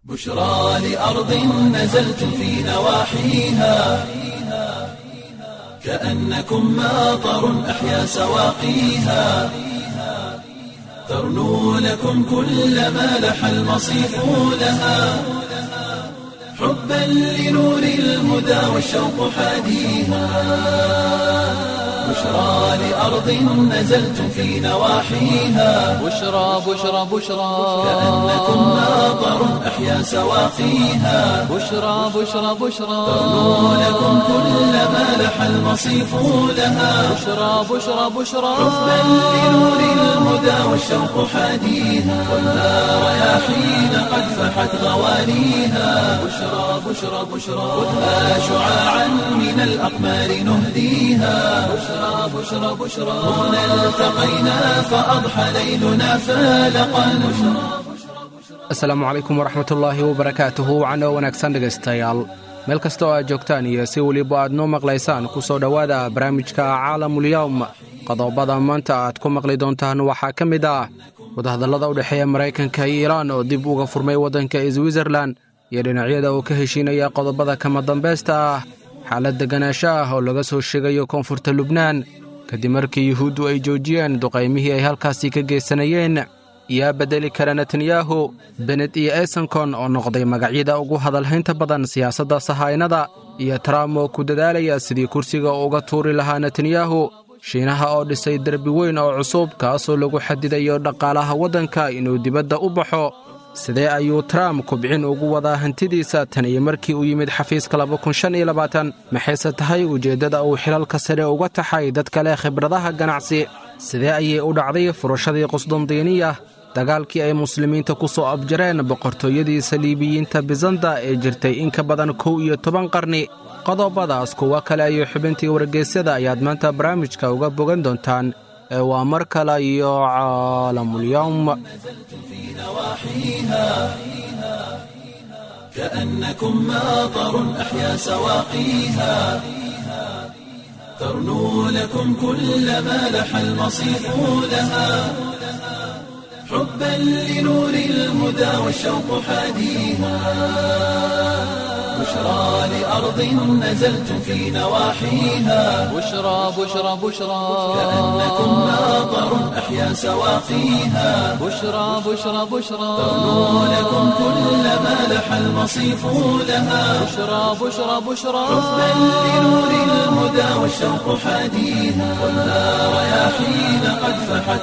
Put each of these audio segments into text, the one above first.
بشرى لأرض نزلت في نواحيها كأنكم ماطر أحيا سواقيها ترنو لكم كل ما لح المصيف لها حبا لنور الهدى والشوق حاديها بشرى لأرض نزلت في نواحيها بشرى بشرى بشرى كأنكم ماطر أحيا سواقيها بشرى بشرى بشرى ترنو لكم كل ما لح المصيف لها بشرى بشرى بشرى حبا لنور الهدى والشوق حاديها والنار رياحين قد فحت غوانيها بشرى بشرى بشرى خذها شعاعا من الأقمار نهديها بشرى بشرى بشرى هنا التقينا فأضحى ليلنا فالقا asalaamu calaykum waraxmatullaahi wabarakaatuhu wacno wanaagsan dhegaystayaal meel kasta oo aad joogtaan iyo si weliba aad noo maqlaysaan ku soo dhowaada barnaamijka caalamulyawm qodobada maanta aad ku maqli doontaan waxaa ka mid ah wadahadallada u dhexeeya maraykanka iyo iiraan oo dib uga furmay waddanka switzerlan iyo dhinacyada uu ka heshiinaya qodobada kama dambaysta ah xaalad deganaansho ah oo laga soo sheegayo koonfurta lubnaan kadib markii yuhuuddu ay joojiyeen duqaymihii ay halkaasi ka geysanayeen yaa beddeli kara netanyahu benet iyo esenkon oo noqday magacyada ugu hadalhaynta badan siyaasadda sahaynada iyo trump oo ku dadaalaya sidii kursiga uga tuuri lahaa netanyahu shiinaha oo dhisay derbi weyn oo cusub kaasoo lagu xadidayo dhaqaalaha waddanka inuu dibadda u baxo sidee ayuu trump kubcin ugu wadaa hantidiisa tan iyo markii uu yimid xafiiska maxayse tahay ujeeddada uu xilalka sare uga taxay dad kale khibradaha ganacsi sidee ayay u dhacday furashadii qusdandiiniya dagaalkii ay muslimiinta ku soo abjareen boqortooyadii saliibiyiinta bisanda ee jirtay in ka badan kow iyo toban qarni qodobadaas kuwo kale iyo xubintii wargeysyada ayaad maanta barnaamijka uga bogan doontaan ee waa mar kale iyo caalamulyawm كأنكم ماطر أحيا سواقيها ترنو لكم كل ما لح المصيف لها حبا لنور الهدى والشوق حاديها بشرى لأرض نزلت في نواحيها بشرى بشرى بشرى كأنكم ماطر أحيا سواقيها بشرى بشرى بشرى ترنو لكم كل ما لح المصيف لها بشرى بشرى بشرى حبا لنور الهدى والشوق حاديها والنار رياحين قد فحت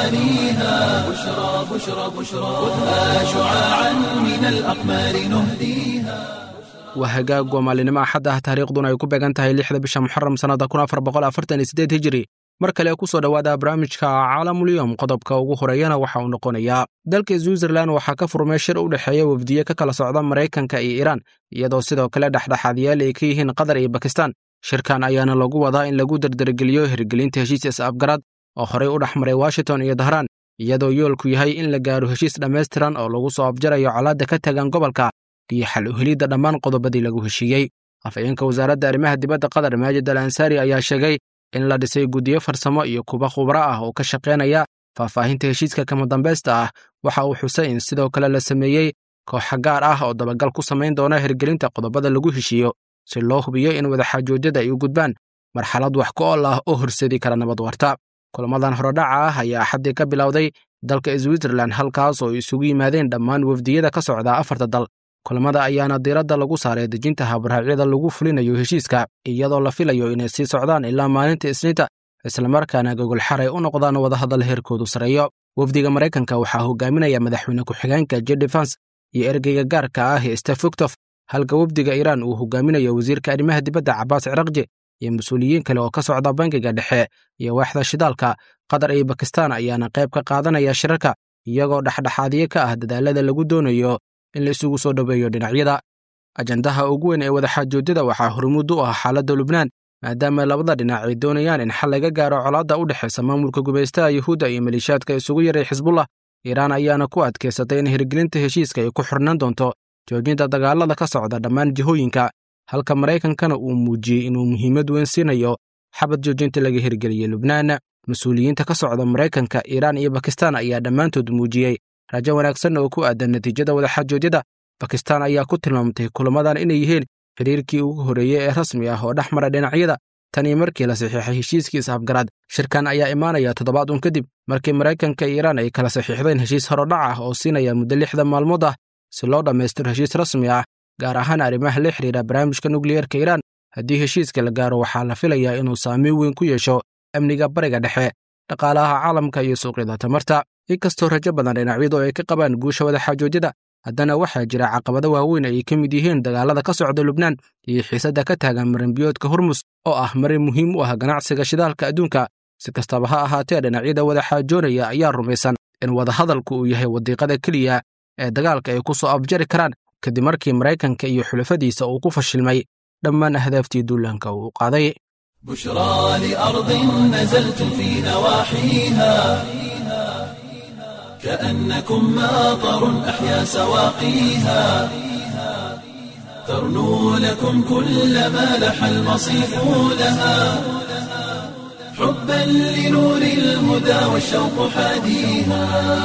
غوانيها بشرى بشرى بشرى خذها شعاعا من الأقمار نهديها waa hagaag waa maalinimo axad ah taariikhduna ay ku beegan tahay lixda bisha muxaram sannada kun afar boqol afartan iyo siddeed hijiri mar kale ku soo dhowaada barnaamijka caalamulyom qodobka ugu horeeyana waxa uu noqonayaa dalka switzerlan waxaa ka furmay shir u dhexeeya wafdiye ka kala socda maraykanka iyo iiraan iyadoo sidoo kale dhexdhexaadyaal ay ka yihiin qatar iyo bakistan shirkan ayaana lagu wadaa in lagu dardargeliyo hirgelinta heshiis is-afgarad oo horey u dhex maray washington iyo dahraan iyadoo yoolku yahay in la gaaro heshiis dhammaystiran oo lagu soo abjarayo colaadda ka tagan gobolka iyo xal u helidda dhammaan qodobadii lagu heshiiyey afhayeenka wasaaradda arrimaha dibadda qatar maajid al ansaari ayaa sheegay in la dhisay guddiyo farsamo iyo kuba khubro ah oo ka shaqaynaya faahfaahinta heshiiska kama dambaysta ah waxa uu xusay in sidoo kale la sameeyey kooxa gaar ah oo dabagal ku samayn doona hirgelinta qodobada lagu heshiiyo si loo hubiyo in wadaxaajoojyada ay u gudbaan marxalad wax ku ool ah oo horseedi kara nabad warta kulamadan horodhaca ah ayaa axaddii ka bilowday dalka switzerlan halkaas oo isugu yimaadeen dhammaan wafdiyada ka socda afarta dal kulamada ayaana diiradda lagu saaray dejinta habraacyada lagu fulinayo heshiiska iyadoo la filayo inay sii socdaan ilaa maalinta isniinta islamarkaana gogolxaray u noqdaan wadahadal heerkoodu sareeyo wafdiga maraykanka waxaa hogaaminaya madaxweyne ku-xigeenka jedefans iyo ergeyga gaarka ah ee stefuktof halka wafdiga iiraan uu hogaaminayo wasiirka arrimaha dibadda cabaas cirakji iyo mas-uuliyiin kale oo ka socda bangiga dhexe iyo waaxda shidaalka qatar iyo bakistan ayaana qayb ka qaadanaya shirarka iyagoo dhexdhexaadiye ka ah dadaalada lagu doonayo in la isugu soo dhoweeyo dhinacyada ajandaha ugu weyn ee wadaxaajoojyada waxaa hormuud u ah xaaladda lubnaan maadaama labada dhinac ay doonayaan in xal laga gaaro colaadda u dhexaysa maamulka gubaystaha yuhuudda iyo maliishaadka isugu yaray xisbullah iiraan ayaana ku adkaysatay in hirgelinta heshiiska ay ku xirnaan doonto joojinta dagaalada ka socda dhammaan jihooyinka halka maraykankana uu muujiyey inuu muhiimad weyn siinayo xabad joojinta laga hirgeliyey lubnaan mas-uuliyiinta ka socda maraykanka iiraan iyo bakistan ayaa dhammaantood muujiyey rajo wanaagsan oo ku aadan natiijada wadaxaajoodyada bakistan ayaa ku tilmaamtay kulamadan inay yihiin xiriirkii ugu horreeyey ee rasmi ah oo dhex mara dhinacyada tanii markii la saxiixay heshiiskii isafgaraad shirkan ayaa imaanaya toddobaad un kadib markii maraykanka iyo iiraan ay kala saxiixdeen heshiis horodhac ah oo siinaya muddo lixdan maalmood ah si loo dhammaystiro heshiis rasmi ah gaar ahaan arrimaha la xidhiira barnaamijka nukliyeerka iiraan haddii heshiiska la gaaro waxaa la filayaa inuu saameyn weyn ku yeesho amniga bariga dhexe dhaqaalaha caalamka iyo suuqyada tamarta inkastoo rajo badan dhinacyadu ay ka qabaan guusha wadaxaajoodyada haddana waxaa jira caqabado waaweyn ay ka mid yihiin dagaalada ka socda lubnaan iyo xiisadda ka taagan marinbiyoodka hormus oo ah marin muhiim u ah ganacsiga shidaalka adduunka si kastaba ha ahaatee dhinacyada wadaxaajoonaya ayaa rumaysan in wadahadalku uu yahay wadiiqada keliya ee dagaalka ay ku soo afjari karaan kadib markii maraykanka iyo xulafadiisa uu ku fashilmay dhammaan ahdaaftii duulaanka uu qaaday بشرى لأرض نزلتم في نواحيها كأنكم ماطر أحيا سواقيها ترنو لكم كل ما لح المصيف لها حبا لنور الهدى والشوق حاديها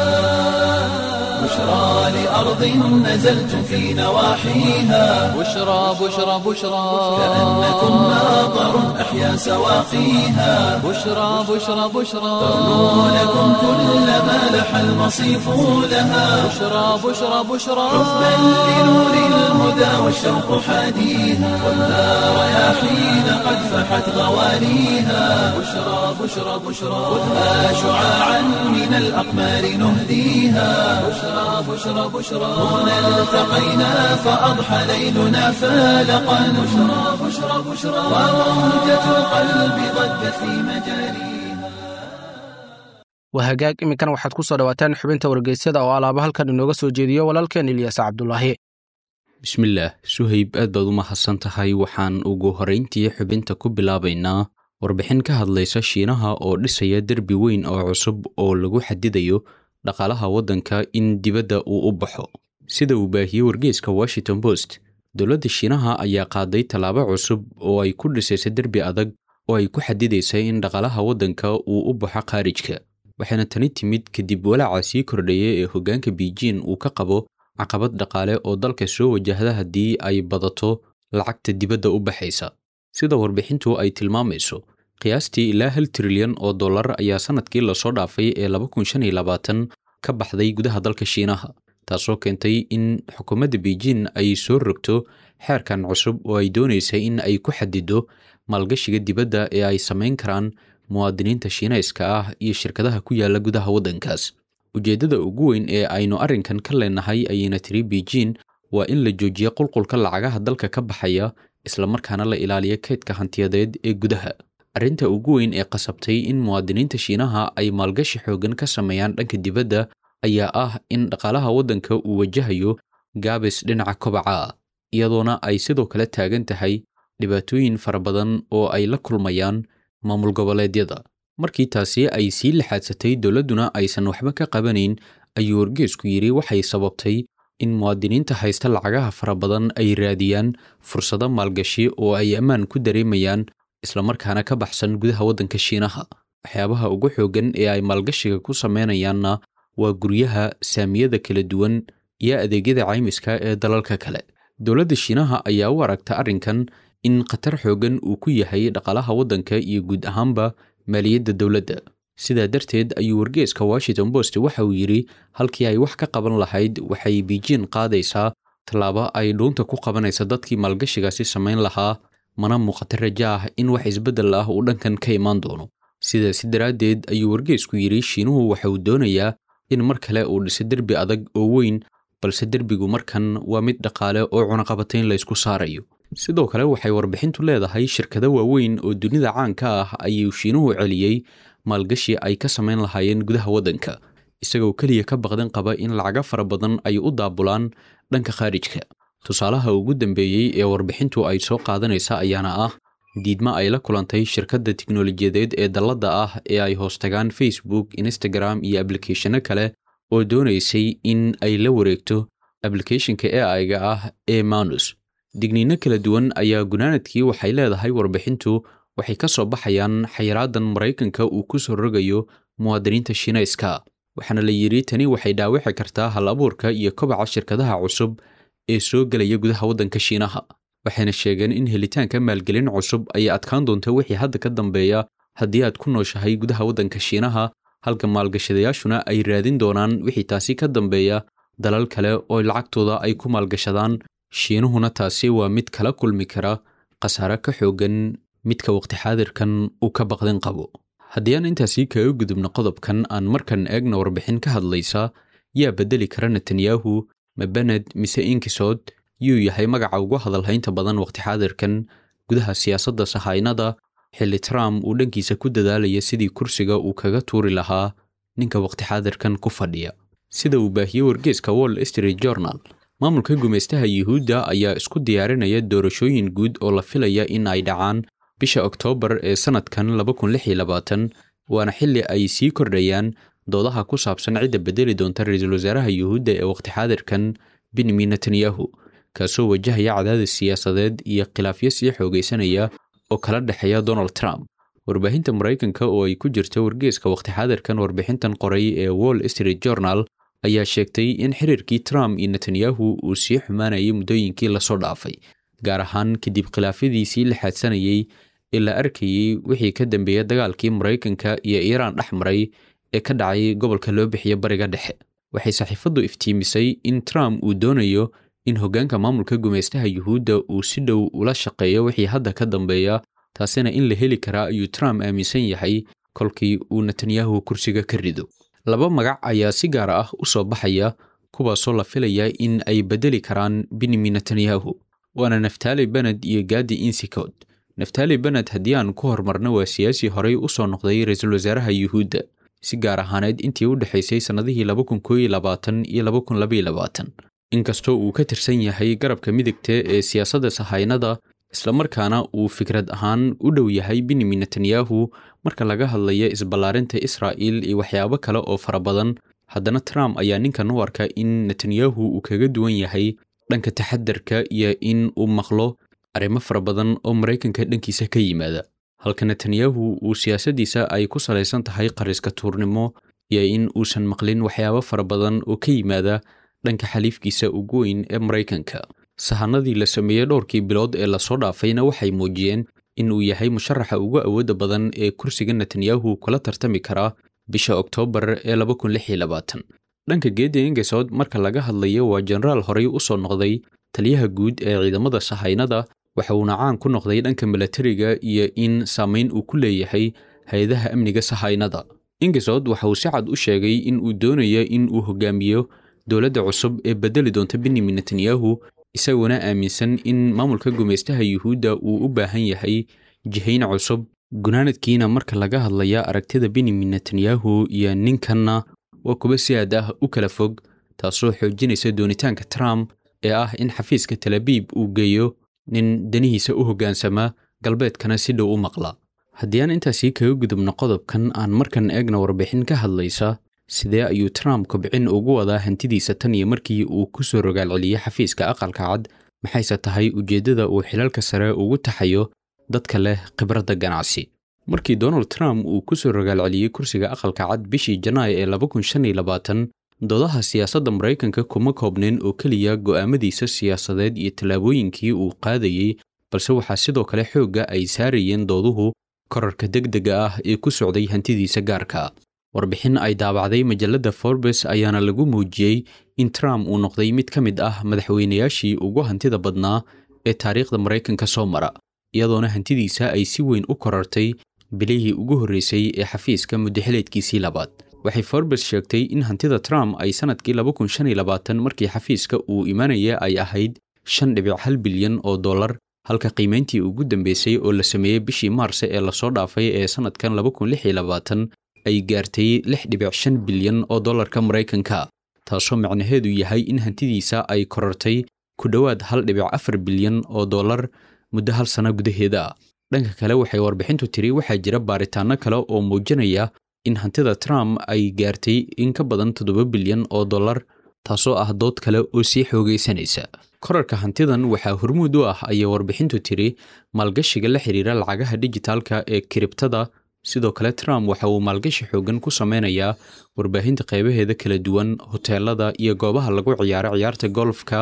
بشرى لأرض نزلتم في نواحيها بشرى بشرى بشرى كأنكم ماطر أحيا سواقيها بشرى بشرى بشرى ترنو لكم كل ما لح المصيف لها بشرى بشرى بشرى حبا لنور الهدى والشوق حاديها والنار رياحين قد فحت غوانيها بشرى بشرى بشرى خذها شعاعا من الأقمار نهديها بشرى بشرى بشرى هنا التقينا فأضحى ليلنا فالقا بشرى بشرى بشرى وموجة القلب ضجت في مجاريها waa hagaag iminkan waxaad ku soo dhowaataan xubinta wargeysyada oo alaaba halkan inooga soo jeediyo walaalkeen ilyaas cabdulaahi bismillaah suhayb aad baad u mahadsan tahay waxaan ugu horrayntii xubinta ku bilaabaynaa warbixin ka hadlaysa shiinaha oo dhisaya derbi weyn oo cusub oo lagu xadidayo dhaqaalaha waddanka in dibadda uu u baxo sida uu baahiyey wargeyska washington post dowladda shiinaha ayaa qaaday tallaabo cusub oo ay ku dhisaysa derbi adag oo ay ku xadidaysa in dhaqaalaha waddanka uu u baxo khaarijka waxaana tani timid kadib walaaca sii kordhaya ee hoggaanka beijing uu ka qabo caqabad dhaqaale oo dalka soo wajahda haddii ay badato lacagta dibadda u baxaysa sida warbixintu ay tilmaamayso qiyaastii ilaa hal trilyan oo dollar ayaa sannadkii lasoo dhaafay ee ka baxday gudaha dalka shiinaha taasoo keentay in xukuumadda beijing ay soo rogto xeerkan cusub oo ay doonaysa in ay ku xadido maalgashiga dibadda ee ay samayn karaan muwaadiniinta shiinayska ah iyo shirkadaha ku yaala gudaha waddankaas ujeeddada ugu weyn ee aynu arrinkan ka leenahay ayayna tiri beijing waa in la joojiyo qulqulka lacagaha dalka ka baxaya islamarkaana la ilaaliyo kaydka hantiyadeed ee gudaha arrinta ugu weyn ee qasabtay in muwaadiniinta shiinaha ay maalgashi xoogan ka sameeyaan dhanka dibadda ayaa ah in dhaqaalaha waddanka uu wajahayo gaabis dhinaca kobaca ah iyadoona ay sidoo kale taagan tahay dhibaatooyin fara badan oo ay la kulmayaan maamul goboleedyada markii taasi ay sii laxaadsatay dowladduna aysan waxba ka qabanayn ayuu wargeesku yidhi waxay sababtay in muwaadiniinta haysta lacagaha fara badan ay raadiyaan fursado maalgashi oo ay ammaan ku dareemayaan islamarkaana ka baxsan gudaha waddanka shiinaha waxyaabaha ugu xooggan ee ay maalgashiga ku sameynayaanna waa guryaha saamiyada kala duwan iyo adeegyada caymiska ee dalalka kale dowladda shiinaha ayaa u aragta arrinkan in khatar xooggan uu ku yahay dhaqaalaha waddanka iyo guud ahaanba maaliyadda dowladda sidaa darteed ayuu wargeeska washington post waxa uu yidhi halkii ay wax ka qaban lahayd waxay beijing qaadaysaa tallaabo ay dhuunta ku qabanaysa dadkii maalgashigaasi samayn lahaa mana muuqata rajo ah in wax isbeddel ah uu dhankan ka imaan doono sidaasi daraaddeed ayuu wargeesku yidhi shiinuhu waxa uu doonayaa in mar kale uu dhiso derbi adag oo weyn balse derbigu markan waa mid dhaqaale oo cunaqabatayn laysku saarayo sidoo kale waxay warbixintu leedahay shirkado waaweyn oo dunida caanka ah ayuu shiinuhu celiyey maalgashi ay ka samayn lahaayeen gudaha waddanka isagoo keliya ka baqdan qaba in lacago fara badan ay u daabulaan dhanka khaarijka tusaalaha ugu dambeeyey ee warbixintu ay soo qaadanaysa ayaana ah diidmo ay la kulantay shirkadda tiknolojiyadeed ee dalladda ah ee ay hoostagaan facebook instagram iyo ablikeeshanno kale oo doonaysay in ay la wareegto ablikeeshinka e aiga ah ee manus digniinno kala duwan ayaa gunaanadkii waxay leedahay warbixintu waxay ka soo baxayaan xayiraadan maraykanka uu ku soo rogayo muwaadiniinta shiinayska waxaana la yidhi tani waxay dhaawici kartaa hal abuurka iyo kobaca shirkadaha cusub ee soo gelaya gudaha waddanka shiinaha waxayna sheegeen in helitaanka maalgelin cusub ay adkaan doonta wixii hadda ka dambeeya haddii aad ku nooshahay gudaha waddanka shiinaha halka maalgashadayaashuna ay raadin doonaan wixii taasi ka dambeeya dalal kale oo lacagtooda ay ku maalgashadaan shiinuhuna taasi waa mid kala kulmi kara khasaare ka xoogan midka waqti xaadirkan uu ka baqdin qabo haddii aan intaasi kaga gudubno qodobkan aan markan eegna warbixin ka hadlaysa yaa beddeli kara netanyahu ma bened mise inkisod yuu yahay magaca ugu hadalhaynta badan waqti xaadirkan gudaha siyaasadda sahaynada xilli trump uu dhankiisa ku dadaalaya sidii kursiga uu kaga tuuri lahaa ninka waqti xaadirkan ku fadhiya sida uu baahiyey wargeeska wall street journal maamulka gumaystaha yuhuudda ayaa isku diyaarinaya doorashooyin guud oo la filaya in ay dhacaan bisha oktoobar ee sannadkan waana xilli ay sii kordhayaan doodaha ku saabsan cidda bedeli doonta ra-iisul wasaaraha yuhuudda ee waqti xaadirkan benyamin netanyahu kaasoo wajahaya cadaadis siyaasadeed iyo khilaafyo sii xoogaysanaya oo kala dhexeeya donald trump warbaahinta maraykanka oo ay ku jirto wargeeska waqti xaadirkan warbixintan qoray ee wall street journal ayaa sheegtay in xiriirkii trump iyo netanyahu uu sii xumaanayay muddooyinkii lasoo dhaafay gaar ahaan kadib khilaafyadiisii la xaadsanayey ee la arkayey wixii ka dambeeya dagaalkii maraykanka iyo iiraan dhex maray ee ka dhacay gobolka loo bixiya bariga dhexe waxay saxiifaddu iftiimisay in trump uu doonayo in hoggaanka maamulka gumaystaha yuhuudda uu si dhow ula shaqeeyo wixii hadda ka dambeeya taasina in la heli karaa ayuu trump aaminsan yahay kolkii uu netanyahu kursiga ka rido laba magac ayaa si gaar ah u soo baxaya kuwaasoo la filaya in ay beddeli karaan benyamin netanyahu waana naftali bened iyo gadi insikod naftali bened haddii aan ku horumarno waa siyaasi horey u soo noqday ra-iisul wasaaraha yuhuudda si gaar ahaaneed intii u dhexaysay sannadihii iyo inkastoo uu ka tirsan yahay garabka midigta ee siyaasadda sahaynada islamarkaana uu fikrad ahaan u dhow yahay benyamin netanyahu marka laga hadlaya isballaarinta israa'il iyo waxyaabo kale oo fara badan haddana trump ayaa ninkan u arka in netanyahu uu kaga duwan yahay dhanka taxadarka iyo in uu maqlo arrimo fara badan oo maraykanka dhankiisa ka yimaada halka netanyahu uu siyaasaddiisa ay ku salaysan tahay qariska tuurnimo iyo in uusan maqlin waxyaabo fara badan oo ka yimaada dhanka xaliifkiisa ugu weyn ee maraykanka sahanadii la sameeyey dhowrkii bilood ee lasoo dhaafayna waxay muujiyeen in uu yahay musharaxa ugu awoodda badan ee kursiga netanyahu kula tartami karaa bisha oktoobar ee dhanka geedda ingesod marka laga hadlayo waa jenaraal horey u soo noqday taliyaha guud ee ciidamada sahaynada waxa uuna caan ku noqday dhanka milatariga iyo in saamayn uu ku leeyahay hay-adaha amniga sahaynada ingesod waxa uu si cad u sheegay in uu doonayo in uu hogaamiyo dowladda cusub ee beddeli doonta benyamin netanyahu isaguna aaminsan in maamulka gumaystaha yuhuudda uu u baahan yahay jihayn cusub gunaanadkiina marka laga hadlaya aragtida benyamin netanyahu iyo ninkanna waa kuwa si aad ah u kala fog taasoo xoojinaysa doonitaanka trump ee ah in xafiiska talabiib uu geeyo nin danihiisa u hoggaansama galbeedkana si dhow u maqla haddii aan intaasii kaga gudubno qodobkan aan markan eegna warbixin ka hadlaysa sidee ayuu trump kobcin ugu wadaa hantidiisa tan iyo markii uu ku soo rogaalceliyey xafiiska aqalka cad maxayse tahay ujeeddada uu xilalka sare ugu taxayo dadka leh khibradda ganacsi markii donald trump uu ku soo rogaalceliyey kursiga aqalka cad bishii janaay ee doodaha siyaasadda maraykanka kuma koobnayn oo keliya go'aamadiisa siyaasadeed iyo tallaabooyinkii uu qaadayey balse waxaa sidoo kale xoogga ay saarayeen dooduhu korarka degdega ah ee ku socday hantidiisa gaarka warbixin ay daabacday majalladda forbes ayaana lagu muujiyey in trump uu noqday mid ka mid ah madaxweynayaashii ugu hantida badnaa ee taariikhda maraykanka soo mara iyadoona hantidiisa ay si weyn u korartay bilihii ugu horreysay ee xafiiska muddaxileedkiisii labaad waxay forbes sheegtay in hantida trump ay sannadkii markii xafiiska uu imanaya ay ahayd shan dhibic hal bilyan oo dollar halka qiimayntii ugu dambeysay oo la sameeyey bishii maarse ee lasoo dhaafay ee sannadkan ay gaartay lix dhibic shan bilyan oo dollarka maraykanka taasoo macnaheedu yahay in hantidiisa ay korartay ku dhowaad hal dhibic afar bilyan oo dollar muddo hal sano gudaheeda ah dhanka kale waxay warbixintu tiri waxaa jira baaritaanno kale oo muujinaya in hantida trump ay gaartay in ka badan toddoba bilyan oo dollar taasoo ah dood kale oo sii xoogaysanaysa korarka hantidan waxaa hormuud u ah ayay warbixintu tiri maalgashiga la xidhiira lacagaha dijitaalka ee kiribtada sidoo kale trump waxa uu maalgashi xoogan ku sameynayaa warbaahinta qaybaheeda kala duwan hoteelada iyo goobaha lagu ciyaaro ciyaarta golfka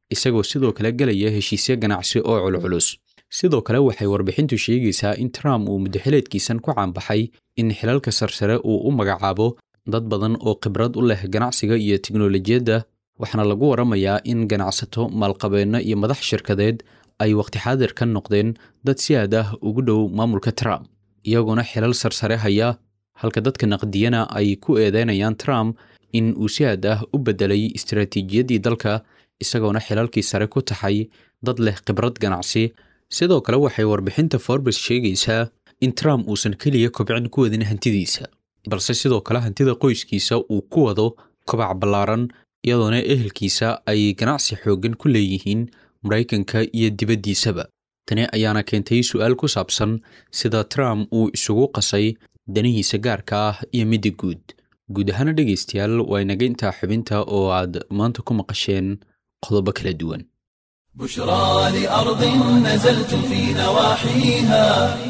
isagoo sidoo kale gelaya heshiisyo ganacsi oo culculus sidoo kale waxay warbixintu sheegaysaa in trump uu muddaxileedkiisan ku caanbaxay in xilalka sarsare uu u magacaabo dad badan oo khibrad u leh ganacsiga iyo tiknolojiyadda waxaana lagu waramayaa in ganacsato maalqabeenno iyo madax shirkadeed ay waqti xaadir ka noqdeen dad si aad ah ugu dhow maamulka trump iyagoona xilal sarsare haya halka dadka naqdiyana ay ku eedeynayaan trump in uu si aad ah u beddelay istaraatiijiyaddii dalka isagoona xilalkii sare ku taxay dad leh khibrad ganacsi sidoo kale waxay warbixinta forbes sheegaysaa in trump uusan keliya kobcin ku wadin hantidiisa balse sidoo kale hantida qoyskiisa uu ku wado kobac ballaaran iyadoona ehelkiisa ay ganacsi xooggan ku leeyihiin maraykanka iyo dibaddiisaba tani ayaana keentay su'aal ku saabsan sida trump uu isugu qasay danihiisa gaarka ah iyo midda guud guud ahaana dhegaystayaal waa inaga intaa xubinta oo aad maanta ku maqasheen qodobo kala duwan بشرى لأرض نزلت في نواحيها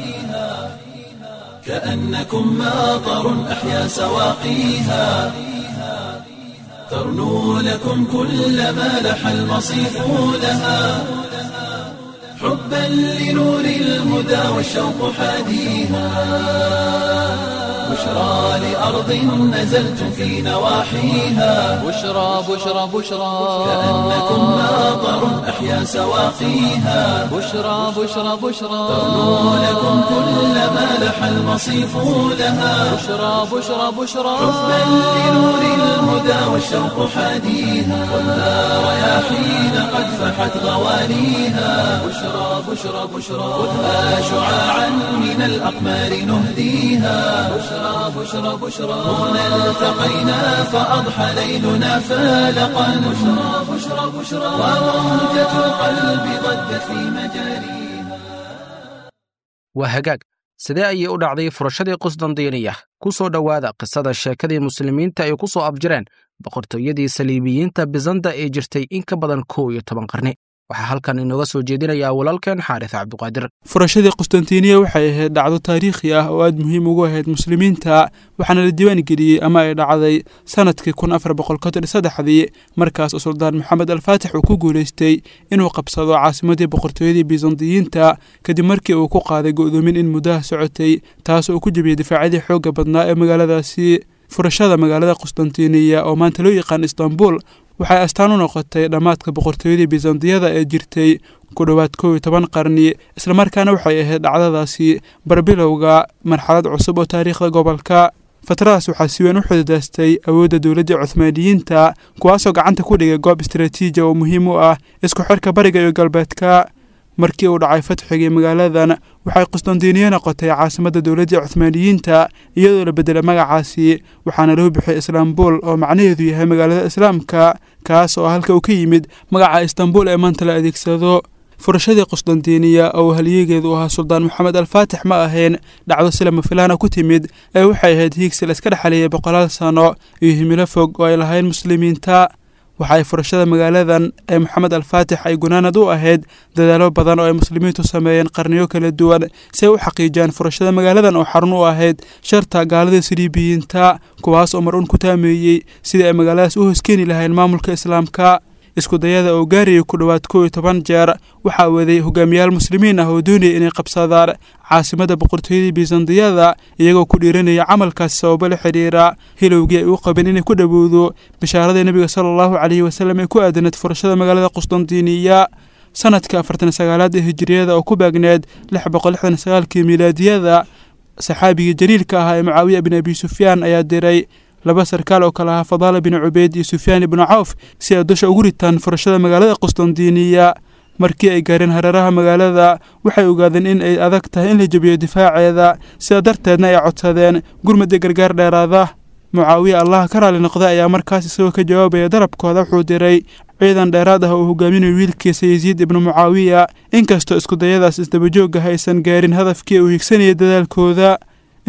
كأنكم ماطر أحيا سواقيها ترنو لكم كل ما لح المصيف لها حبا لنور الهدى والشوق حاديها بشرى لأرض نزلت في نواحيها بشرى بشرى بشرى كأنكم ماطر أحيا سواقيها بشرى بشرى بشرى ترنو لكم كل ما لح المصيف لها بشرى بشرى بشرى حبا لنور الهدى والشوق حاديها والنار رياحين قد فحت غوانيها بشرى بشرى بشرى خذها شعاعا من الأقمار نهديها بشرى بشرى بشرى هنا التقينا فأضحى ليلنا فالقا بشرى بشرى بشرى وموجة القلب ضجت في مجاريها waa hagaag sidee ayay u dhacday furashadii qusdandiiniya ku soo dhowaada qisada sheekadii muslimiinta ay ku soo abjireen boqortooyadii saliibiyiinta bisanda ee jirtay in ka badan kow iyo toban qarni waxaa halkan inooga soo jeedinayaa walaalkeen xaaris cabdiqaadir furashadii qustantiniya waxay ahayd dhacdo taariikhi ah oo aad muhiim ugu ahayd muslimiinta waxaana la diiwaan geliyey ama ay dhacday sanadkii kun afar boqol konton iyo saddexdii markaas oo suldaan maxamed alfaatix uu ku guulaystay inuu qabsado caasimadii boqortooyadii bisandiyiinta kadib markii uu ku qaaday go'doomin in muddaha socotay taas oo ku jebiyey difaacyadii xoogga badnaa ee magaaladaasi furashada magaalada qustantiniya oo maanta loo yaqaan istanbul waxay astaan u noqotay dhammaadka boqortooyadii bisandiyada ee jirtay ku dhowaad kow iyo toban qarni islamarkaana waxay ahayd dhacdadaasi barbilowga marxalad cusub oo taariikhda gobolka fatradaas waxaa si weyn u xududaastay awoodda dowladdii cuhmaaniyiinta kuwaasoo gacanta ku dhigay goob istaraatiiji oo muhiim u ah isku xirka bariga iyo galbeedka markii uu dhacay fatxigii magaaladan waxay qustandiniya noqotay caasimadda dowladdii cuhmaaniyiinta iyadoo la beddelay magacaasi waxaana loo bixiyay islaambul oo macnaheedu yahay magaalada islaamka kaas oo halka uu ka yimid magaca istanbul ee maanta la adeegsado furashadii qustandiniya oo halyeegeedu ahaa suldaan maxamed alfaatix ma ahayn dhacdo si lama filaana ku timid ee waxay ahayd hiigsi la iska dhexaliyey boqolaal sano iyo himilo fog oo ay lahayn muslimiinta waxaay furashada magaaladan ee maxamed alfaatix ay gunaanad u ahayd dadaalo badan oo ay muslimiintu sameeyeen qarniyo kala duwan si ay u xaqiijiyaan furashada magaaladan oo xarun u ahayd sharta gaalada siriibiyiinta kuwaas oo mar uun ku taameeyey sidii ay magaaladaas u hoskeeni lahayn maamulka islaamka iskudayada oo gaarayay ku dhowaad kow iyo toban jeer waxaa waday hogaamiyaal muslimiin ah oo doonaya inay qabsadaan caasimadda boqortooyadii bisandiyada iyagoo ku dhiiranaya camalkaasi sababo la xidhiira hilowgii ay u qabeen inay ku dhowowdo bishaaradii nebiga sala allahu caleyhi wasalam ee ku aadanayd furashada magaalada qustantiniya sanadka afartan sagaalaad ee hijiriyada oo ku baagneed lix boqol lixdan sagaalkii milaadiyada saxaabigii jaliilka ahaa ee mucaawiya bin abi sufyaan ayaa diray laba sarkaal oo kale ahaa fadaala bin cubeyd iyo sufyaan ibnu cawf si ay dusha ugu ritaan furashada magaalada qustandiniya markii ay gaareen hareeraha magaalada waxay ogaadeen in ay adag tahay in la jebiyo difaaceeda sidaa darteedna ay codsadeen gurmad iyo gargaar dheeraada mucaawiya allaha ka raali noqday ayaa markaas isagoo ka jawaabaya dalabkooda wuxuu diray ciidan dheeraad ah oo hogaaminayo wiilkiisa yasiid ibnu mucaawiya inkastoo iskudayadaas isdabajoogaha aysan gaarin hadafkii uu higsanayay dadaalkooda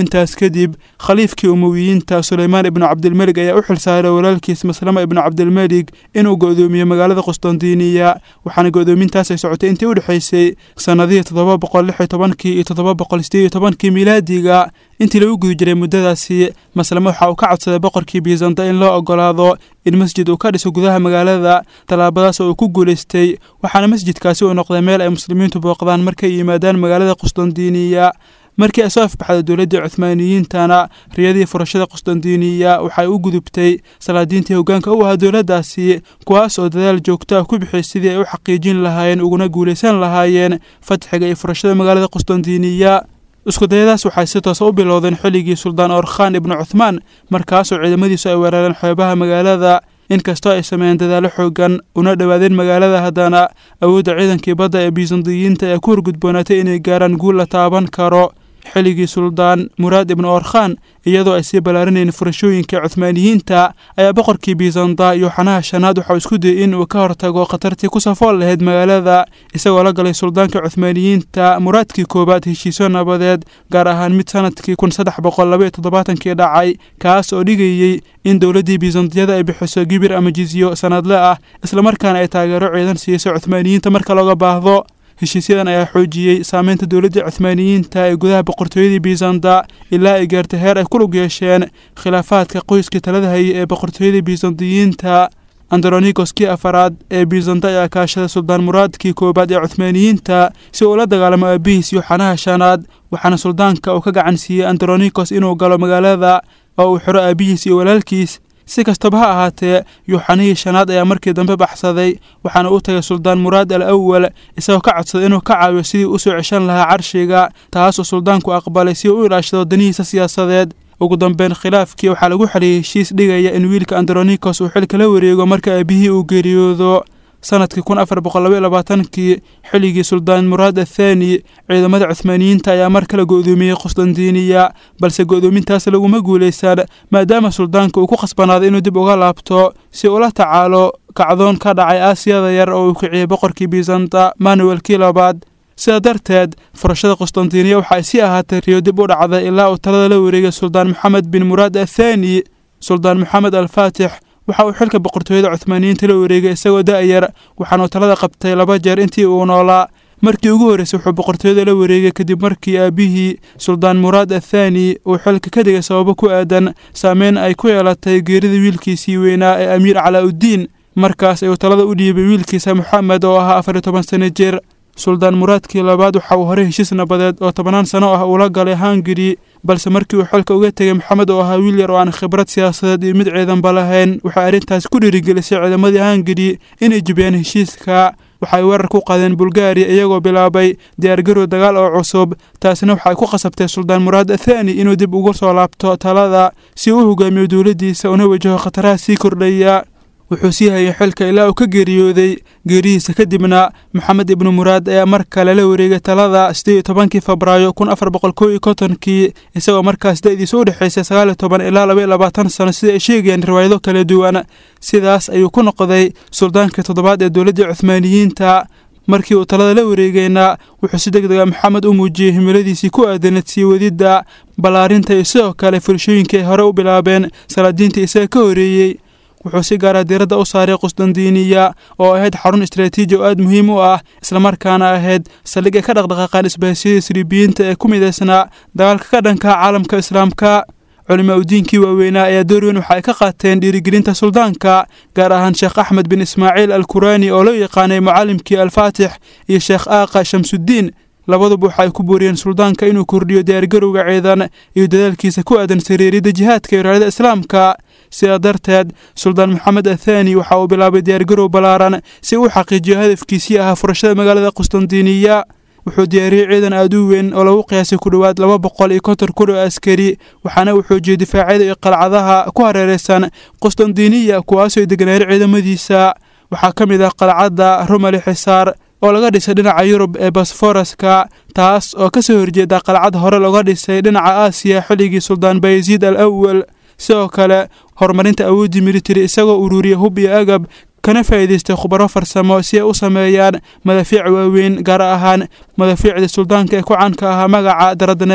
intaas kadib khaliifkii umowiyiinta suleymaan ibnu cabdilmelig ayaa u xilsaaray walaalkiis maslama ibnu cabdilmelig inuu go'doomiyo magaalada qustondiiniya waxaana go'doomintaas ay socotay intii u dhexaysay sannadihii toddoba boqol lix iyo tobankii iyo toddoba boqol sideed iyo tobankii miilaadiga intii lagu guda jiray muddadaasi maslame waxa uu ka codsaday boqorkii biisanta in loo ogolaado in masjid uu ka dhiso gudaha magaalada tallaabadaas oo uu ku guulaystay waxaana masjidkaasi uu noqday meel ay muslimiintu booqdaan markay yimaadaan magaalada qustondiiniya markii ay soo afbaxday dowladdii cuhmaaniyiintana riyadii furashada qustondiiniya waxay u gudubtay salaadiintii hoggaanka u ahaa dowladdaasi kuwaas oo dadaal joogto ah ku bixiyay sidii ay u xaqiijin lahaayeen uguna guulaysan lahaayeen fatxiga iyo furashada magaalada qustondiiniya iskudayadaas waxay si toosa u bilowdeen xilligii suldaan orkhan ibnu cuthmaan markaasoo ciidamadiisu ay weerareen xeebaha magaalada inkastoo ay sameeyeen dadaalo xoogan una dhowaadeen magaalada haddana awoodda ciidankii badda ee biisandiyiinta ee ku horgudboonaatay inay gaaraan guul la taaban karo xilligii suldaan muraad ibnu orkhan iyadoo ay sii ballaarinayeen furashooyinka cuhmaaniyiinta ayaa boqorkii biisanda yooxanaha shanaad waxauu isku dayay in uu ka hortago khatartii ku safool lahayd magaalada isagoo la galay suldaanka cuhmaaniyiinta muraadkii koowaad heshiisyo nabadeed gaar ahaan mid sanadkii kun saddex boqol labaiyo toddobaatankii dhacay kaas oo dhigayey in dowladdii biisantiyada ay bixiso gibir ama jizyo sanadle ah islamarkaana ay taageero ciidan siiso cuhmaaniyiinta marka looga baahdo heshiisyadan ayaa xoojiyey saameynta dowladda cuhmaaniyiinta ee gudaha boqortooyadii biisanta ilaa ay gaartay heer ay ku lug yeesheen khilaafaadka qoyskii talada hayay ee boqortooyadii biisantiyiinta andronigoskii afaraad ee biisanta ayaa kaashaday suldaan muraadkii koowaad ee cuhmaaniyiinta si uu la dagaalamo aabihiis yooxanaha shanaad waxaana suldaanka uu ka gacan siiyey andronikos inuu galo magaalada oo uu xiro aabihiis iyo walaalkiis si kastaba ha ahaatee yuuxanihii shanaad ayaa markii dambe baxsaday waxaana u tagay suldaan muraad al awal isagoo ka codsaday inuu ka caawiyo sidii u soo ceshan lahaa carshiga taas oo suldaanku aqbalay si uu u ilaashado danihiisa siyaasadeed ugu dambeyn khilaafkii waxaa lagu xeliyey heshiis dhigaya in wiilka andronikos uu xilka la wareego marka aabihii uu geeriyoodo sanadkii kun afar boqol labaiyo labaatankii xilligii suldaan muraad athaani ciidamada cuhmaaniyiinta ayaa mar kale go'doomiyey qusdandiiniya balse go'doomintaas laguma guulaysan maadaama suldaanka uu ku khasbanaaday inuu dib uga laabto si ula tacaalo kacdoon ka dhacay aasiyada yar oo uu kiciyey boqorkii biisanta manuelkii labaad sidaa darteed furashada qusdandiiniya waxa ay sii ahaatay riyo dib u dhacday ilaa uu talada la wareegay suldaan moxamed bin muraad athaani suldaan moxamed alfaatix waxa uu xilka boqortooyada cuhmaaniyiinta la wareegay isagoo da'yar waxaanuu talada qabtay laba jeer intii uu noolaa markii ugu horreysay wuxuu boqortooyada la wareegay kadib markii aabihii suldaan muraad athaani uu xilka ka dhigay sababo ku aadan saameyn ay ku yeelatay geerida wiilkiisii weynaa ee amiir calaa-uddiin markaas ayuu talada u dhiibay wiilkiisa moxamed oo ahaa afar iyo toban sano jir suldaan muraadkii labaad waxa uu horey heshiis nabadeed oo tobannaan sano ah uula galay hangari balse markii uu xilka uga tegay moxamed oo ahaa wiil yar oo aan khibrad siyaasadeed iyo mid ciidanba lahayn waxay arrintaasi ku dhiirigelisay ciidamadii hangari inay jubiyaan heshiiska waxay weerar ku qaadeen bulgaariya iyagoo bilaabay diyaargarow dagaal oo cusub taasina waxay ku khasabtay suldaan muraad athaani inuu dib ugu soo laabto talada si uu u hogaamiyo dowladdiisa una wajaho khataraha sii kordhaya wuxuu sii hayay xilka ilaa uu ka geeriyooday geerihiisa kadibna moxamed ibnu muraad ayaa mar kale la wareegay talada siddeed iyo tobankii febraayo kun afar boqol kow iyo kontonkii isagoo markaas da'diisa u dhexaysay sagaal iyo toban ilaa laba iyo labaatan sano sida ay sheegayaan riwaayado kala duwan sidaas ayuu ku noqday suldaankii toddobaad ee dowladdii cuhmaaniyiinta markii uu talada la wareegayna wuxuu si deg dega maxamed u muujiyey himiladiisii ku aadanad sii wadidda ballaarinta iyo sidoo kale fulshooyinkii ay hore u bilaabeen salaadiinta isaga ka horeeyey wuxuu si gaara diiradda u saaray qusdandiiniya oo ahayd xarun istraatiiji oo aad muhiim u ah islamarkaana ahayd saldhig ay ka dhaqdhaqaaqaan isbahaysyada sriibiyiinta ee ku midaysnaa dagaalka ka dhanka caalamka islaamka culimaa udiinkii waaweynaa ayaa door weyn waxa ay ka qaateen dhiirigelinta suldaanka gaar ahaan sheekh axmed bin ismaaciil al kuraani oo loo yaqaanay mucaalimkii alfaatix iyo sheekh aaqa shamsuddiin labaduba waxa ay ku booriyeen suldaanka inuu kordhiyo diyaargarowga ciidan iyo dadaalkiisa ku aadan sariirida jihaadka iyo raalida islaamka sidaa darteed suldaan moxamed athaani waxa uu bilaabay diyaargarow ballaaran si uu xaqiijiyo hadafkiisii ahaa furashada magaalada qusdandiiniya wuxuu diyaariyey ciidan aad u weyn oo lagu qiyaasay ku dhowaad laba boqol iyo konton kun oo askari waxaana uu xoojiyey difaacyada iyo qalcadaha ku hareeraysan qusdandiiniya kuwaasoo ay deganaayen ciidamadiisa waxaa ka mid ah qalcadda rumali xisaar oo laga dhisay dhinaca yurub ee bosforaska taas oo ka soo horjeeda qalcad hore looga dhisay dhinaca aasiya xilligii suldaan bayaziid al awal sidoo kale horumarinta awooddii militari isagoo ururiya hub iyo agab kana faa'iidaystay khubaro farsamo si ay u sameeyaan madaafiic waaweyn gaar ahaan madaafiicda suldaanka ee ku caanka ahaa magaca daradneel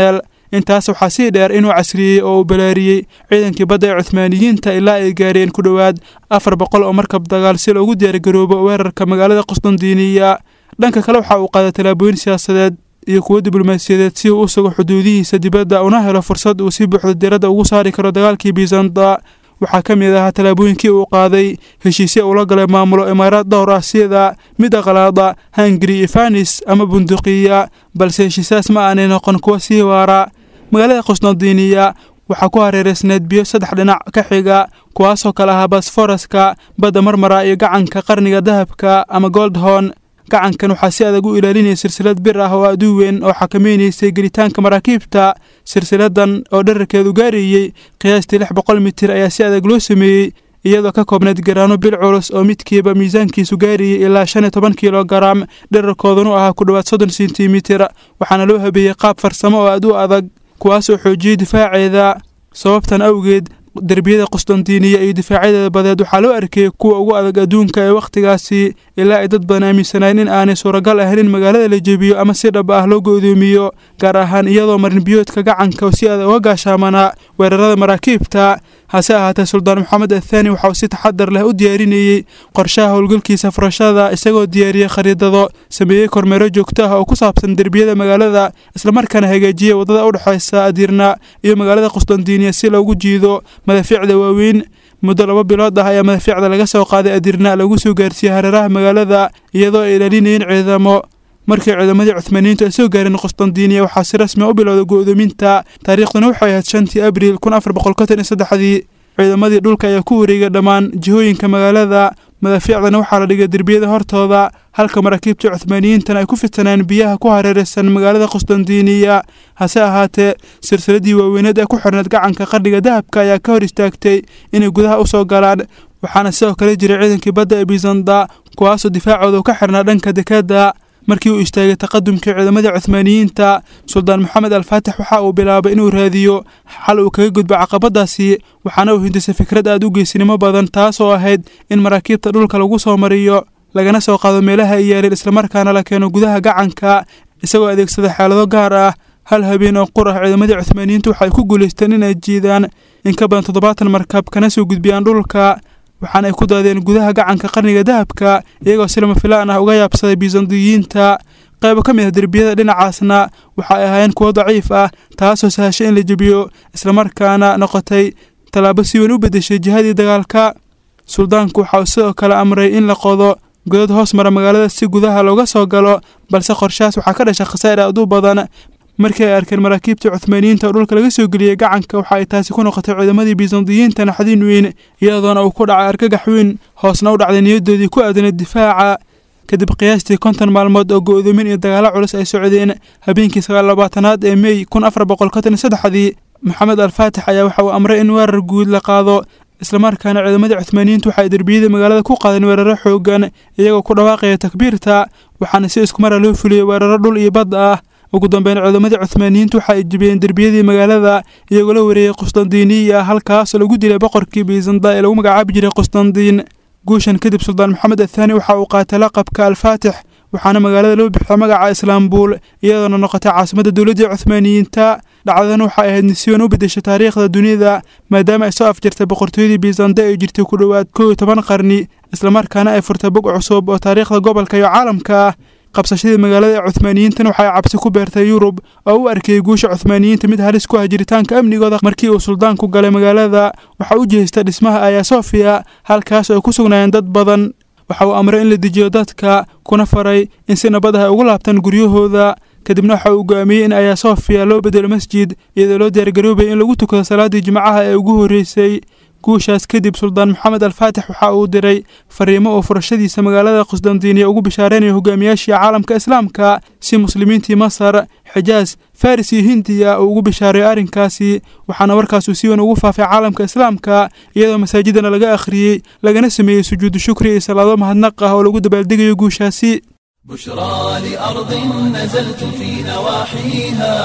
intaas waxaa sii dheer inuu casriyey oo uu balaariyey ciidankii badda ee cuhmaaniyiinta ilaa ay gaareen ku dhowaad afar boqol oo markab dagaal si loogu diyaargaroobo weerarka magaalada qusdandiiniya dhanka kale waxa uu qaaday tallaabooyin siyaasadeed iyo kuwo diblomaasiyadeed si uu u sugo xuduudihiisa dibadda una helo fursad uu si buuxda diradda ugu saari karo dagaalkii biisanta waxaa ka mid ahaa tallaabooyinkii uu qaaday heshiisya uula galay maamulo imaaraad dhowr ah sida mid aqlaada hungari iyo fanis ama bunduqiya balse heshiisaas ma aanay noqon kuwa sii waara magaalada qusnadiiniya waxaa ku hareereysneed biyo saddex dhinac ka xiga kuwaasoo kale ahaa basforaska badda marmara iyo gacanka qarniga dahabka ama goldhorn gacankan waxaa si adag u ilaalinaya silsilad bir ah oo aduu weyn oo xakamaynaysay gelitaanka maraakiibta silsiladan oo dherarkeedu gaarayey qiyaastii lix boqol mitir ayaa si adag loo sameeyey iyadoo ka koobnayd garaano bil culus oo midkiiba miisaankiisu gaarayay ilaa shan iyo toban kilogaram dherarkoodunu ahaa ku dhowaad soddon sentimitir waxaana loo habeeyey qaab farsamo oo aad u adag kuwaasoo xoojiyey difaaceeda sababtan awgeed derbiyada qusdandiiniya iyo difaacyada badeed waxaa loo arkayey kuwa ugu adag adduunka ee wakhtigaasi ilaa ay dad badan aaminsanayn in aanay suuragal ahayn in magaalada la jebiyo ama si dhab ah loo go'doomiyo gaar ahaan iyadoo marinbiyoodka gacanka si adag uga gaashaamanaa weerarada maraakiibta hase ahaatee suldaan maxamed athaani waxa uu si taxadar leh u diyaarinayey qorshaha howlgalkiisa furashada isagoo diyaariyey khariidado sameeyey kormeero joogto ah oo ku saabsan derbiyada magaalada islamarkaana hagaajiyey waddada u dhexaysa adirna iyo magaalada qusdandiiniya si loogu jiido madafiicda waaweyn muddo laba bilood ah ayaa madafiicda laga soo qaaday adirna lagu soo gaarsiiyey hareeraha magaalada iyadoo ay ilaalinayeen ciidamo markii ciidamadii cuhmaaniyiintu ay soo gaareen qusdandiiniya waxaa si rasmi u bilowday go'doominta taariikhduna waxay ahayd shantii abriil kun afar boqol konton iyo saddexdii ciidamadii dhulka ayaa ku wareegay dhammaan jihooyinka magaalada madafiicdana waxaa la dhigay derbiyada hortooda halka maraakiibtii cuhmaaniyiintana ay ku fidsaneen biyaha ku hareeraysan magaalada qusdandiiniya hase ahaatee silsiladii waaweyneed ee ku xirneed gacanka qarniga dahabka ayaa ka hor istaagtay inay gudaha u soo galaan waxaana sidoo kale jiray ciidankii badda ee biisanda kuwaasoo difaacooda ka xirnaa dhanka dekadda markii uu istaagay taqadumkii ciidamadii cuhmaaniyiinta suldaan maxamed alfaatix waxa uu bilaabay inuu raadiyo xal uu kaga gudbo caqabadaasi waxaana uu hindisay fikrad aad u geesinimo badan taasoo ahayd in maraakiibta dhulka lagu soo mariyo lagana soo qaado meelaha ay yaaleen islamarkaana la keeno gudaha gacanka isagoo adeegsada xeelado gaar ah hal habeen oo qur ah ciidamadii cuhmaaniyiintu waxay ku guulaysteen inay jiidaan in ka badan toddobaatan markab kana soo gudbiyaan dhulka waxaana ay ku daadeen gudaha gacanka qarniga dahabka iyagoo si lama filaan ah uga yaabsaday bisandiyiinta qaybo ka mid ah derbiyada dhinacaasna waxa ay ahaayeen kuwo daciif ah taasoo sahashay in la jebiyo islamarkaana noqotay tallaabo si weyn u beddeshay jihadii dagaalka suldaanku waxa uu sidoo kale amray in la qodo godad hoos mara magaalada si gudaha looga soo galo balse qorshahaas waxaa ka dhashay khasaa'ir aad u badan markii ay arkeen maraakiibtii cuhmaaniyiinta oo dhulka laga soo geliyey gacanka waxa ay taasi ku noqotay ciidamadii bisandiyiinta naxdin weyn iyadoona uu ku dhacay argagax weyn hoosna u dhacday niyadoodii ku aadanayd difaaca kadib qiyaastii konton maalmood oo go'doomin iyo dagaalo culus ay socdeen habeenkii sagaal labaatanaad ee mey kun afar boqol konton iyo saddexdii maxamed alfaatix ayaa waxa uu amray in weerar guud la qaado islamarkaana ciidamadii cuhmaaniyiintu waxa ay derbiyada magaalada ku qaadeen weeraro xoogan iyagoo ku dhawaaqaya takbiirta waxaana si iskumara loo fuliyey weeraro dhul iyo bad ah ugu dambeyn ciidamadii cuhmaaniyiintu waxa ay jebiyeen derbiyadii magaalada iyagoo la wareeyey qusdandiiniya halkaasoo lagu dilay boqorkii biisanda ee lagu magacaabi jiray qusdandiin guushan kadib suldaan maxamed athaani waxa uu qaatay laqabka alfaatix waxaana magaalada loo bixiyay magaca islaambuul iyadoona noqotay caasimadda dowladdii cuhmaaniyiinta dhacdadan waxay ahayd nisiwan u beddeshay taariikhda dunida maadaama ay soo afjartay boqortooyadii biisanda ee jirtay ku dhowaad kow iyo toban qarni islamarkaana ay furtay bog cusub oo taariikhda gobolka iyo caalamka ah qabsashadii magaalada ee cuhmaaniyiintan waxay cabsi ku beertay yurub oo u arkayey guusha cuhmaaniyiinta mid halis ku ah jiritaanka amnigooda markii uu suldaanku galay magaalada waxa u jihistay dhismaha aya sofiya halkaas oo ay ku sugnaayeen dad badan waxa uu amray in la dejiyo dadka kuna faray in si nabad ah ay ugu laabtaan guryahooda kadibna waxa uu go'aamiyey in aya sofiya loo bedelo masjid iyadoo loo diyaargaroobaya in lagu tukado salaaddii jimcaha ee ugu horreysay guushaas kadib suldaan maxamed alfaatix waxa uu diray fariimo uu furashadiisa magaalada qusdandiiniya ugu bishaareynaya hogaamiyaashii caalamka islaamka si muslimiintii masar xijaas faris iyo hindiya uu ugu bishaareeyo arrinkaasi waxaana warkaasuu si weyn ugu faafay caalamka islaamka iyadoo masaajidana laga akhriyey lagana sameeyey sujuudu shukri iyo salaado mahadnaq ah oo lagu dabaaldegayo guushaasi بشرى لأرض نزلت في نواحيها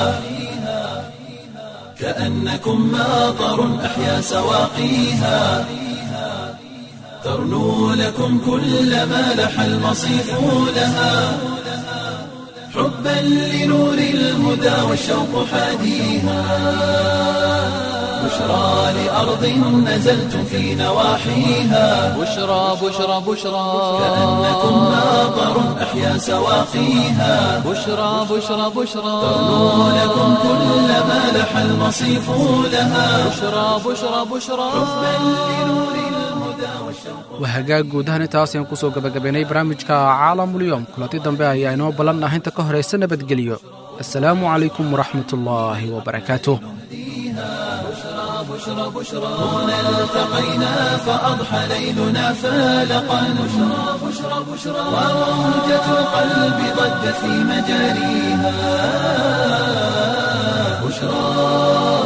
كأنكم ماطر أحيا سواقيها ترنو لكم كل ما لح المصيف لها حبا لنور الهدى والشوق حاديها بشرى لأرض نزلتم في نواحيها بشرى بشرى بشرى كأنكم ماطر أحيا سواقيها بشرى بشرى بشرى ترنو لكم كل ما لح المصيف لها بشرى بشرى بشرى waa hagaag guud ahaan intaas ayaan kusoo gabagabaynay barnaamijka caalamulyoom kulanti dambe ayaa inoo ballan ah inta ka horaysa nabadgelyo assalaamu calaykum waraxmatullaahi wabarakaatuh هنا التقينا فأضحى ليلنا فالقا بشرى بشرى بشرى وموجة القلب ضجت في مجاريها بشرى